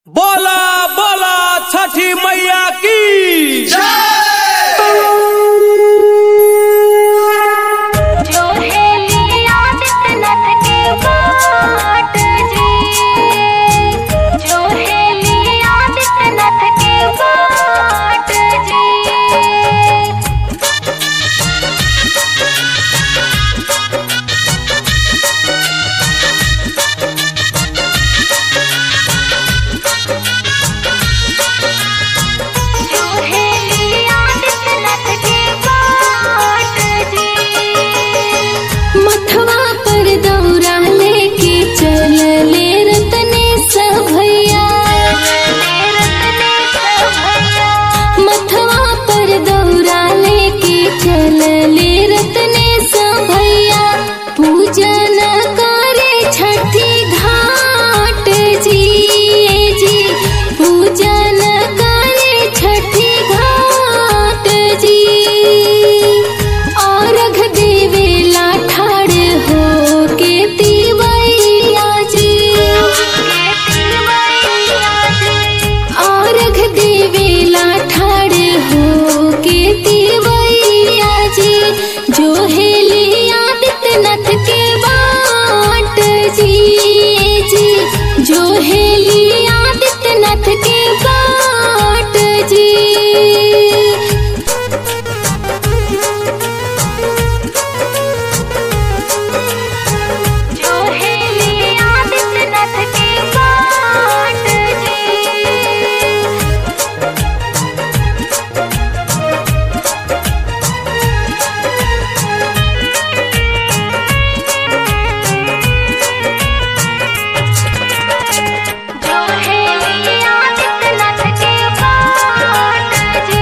बोला बोला छठी मैया की जो है लिया आदित्यनाथ के बाट जी जो है लिया आदित्यनाथ के बाट जी जो है लिया आदित्यनाथ के बाट जी मथवा पर दौरा लेके चलले रतने सभैया मथवा पर दौरा लेके चलले रतने सभैया पूजन करे छठी घाट जी जी पूजन करे छठी घाट जी अर्घ देवेला ठाड़ हो के तिवैया जी अर्घ देवेला ठाड़ हो के तिवैया जी जो हेली आदित्यनाथ के बाट जी जी जो हेली आदित्यनाथ के बाट जी जो है लिया आदित्यनाथ के बाट जी जो है लिया आदित्यनाथ के बाट जी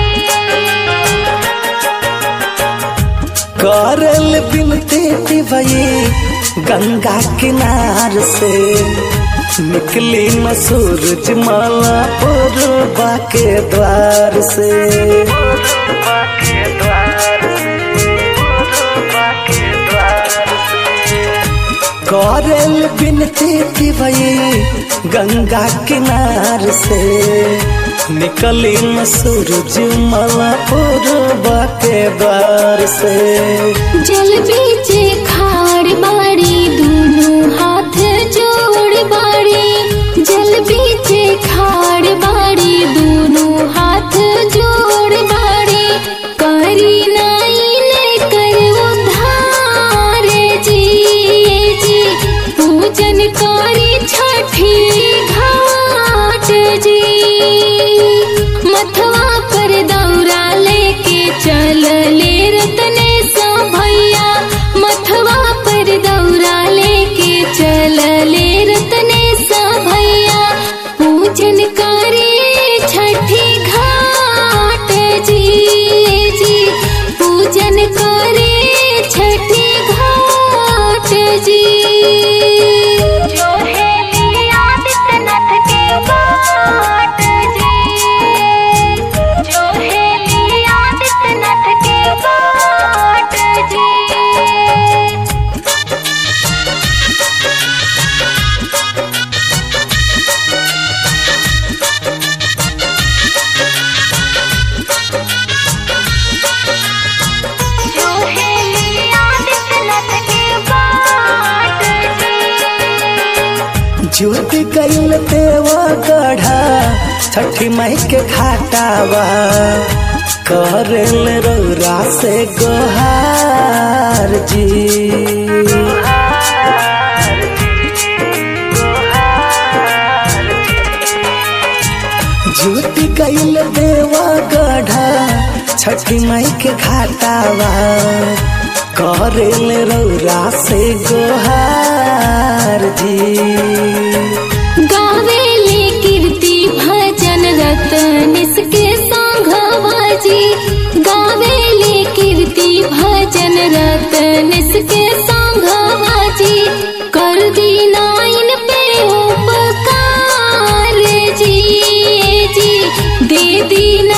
करल बिनते तिवये गंगा किनार से निकली न सूरज माला पूर्वा के द्वार से करल बिनते तिवये गंगा किनार से निकली न सूरज माला पूर्वा के द्वार से जल बीचे खाड़ बाड़ी दोनों हाथ जोड़ बाड़ी जल बीचे खाड़ बाड़ी दोनों हाथ जोड़ बाड़ी करी नाइन कर उधार जी जी पूजन करी छठी घाट जी मथवा पर दौरा लेके चल ले रतने सा भैया मथवा पर दौरा लेके चल ले रतने सा भैया पूजन करे छठी घाट जी जी पूजन करे छठी घाट जी जो है लिया आदित्यनाथ के बाट जी जो है लिया आदित्यनाथ के बाट जी जो है लिया आदित्यनाथ के बाट जी जुट गईल देवा गढ़ा छठी माई के घाटावा करल रौरा से गोहार जी जुट गईल देवा गढ़ा छठी माई के घाटावा करल रौरा से गोहार जी गावेले कीर्ति भजन रतनिस के संघवा जी गावेले कीर्ति भजन रतनिस के संघवा जी कर दी नाइन पे उपकार जी जी दे दी